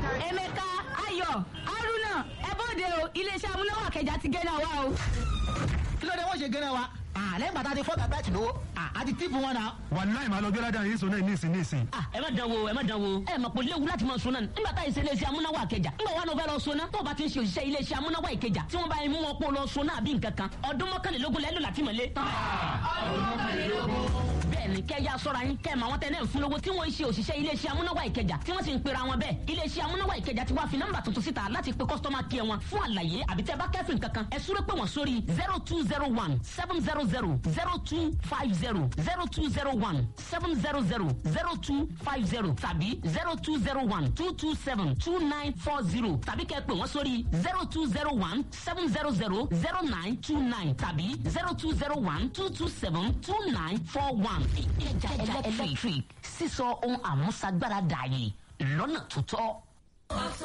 emeka ayọ̀ haruna ẹ bóde o iléeṣẹ́ amúnáwá kẹjà ti gé náà wá o. kí ló dé wọ́n ṣe gẹ́rẹ́ wa lẹ́yìn bàtà ti fọ́ọ̀tà bẹ́ẹ̀tì lówó àti tíìpù wọn náà. wàláì máa lọ gbé ládàá yìí sọ náà níìsín níìsín. ẹ má dán wo ẹ má dán wo ẹ mọ̀ pé léwu láti máa sunna nígbà tá ìṣe iléeṣẹ́ amúnáwá ìkẹjà nígbà wà ló fẹ́ lọ sunna tó o bá ti ń ṣe òṣìṣẹ́ iléeṣẹ́ amúnáwá ìkẹjà tí wọ́n bá yẹn mú wọn pọ̀ lọ sunna àbí nǹkan kan ọdún mọ́kànlélógún lẹ́nu láti mọ̀lé. bẹ́ẹ̀ni kẹ́ ya sọ́ra yín kẹ́ màwọn tẹ́ náà fún lówó tí wọ́n ń ṣe òṣìṣẹ́ iléeṣẹ́ amúnáwá ìkẹjà tí wọ́n sì ń pera wọn bẹ́ẹ̀ iléeṣẹ́ amúnáwá ìkẹjà ti wá fi nọ́mbà tuntun síta láti pe kọ́sítọ́mà kí ẹ wọn fún àlàyé àbí tẹ́ bá kẹ́fìn kankan ẹ súré pé wọ́n sórí zero two zero one seven zero zero zero two five zero zero two zero one seven zero zero zero two five zero tàbí zero two zero one two two seven two nine four zero tàbí kẹ́ pè wọ́n sórí zero two zero one seven zero zero zero nine two nine tàbí zero two zero one two two seven two nine four one. ìkẹjà electric sísọ ohun àmúṣagbára dààyè lọ́nà tó tọ́.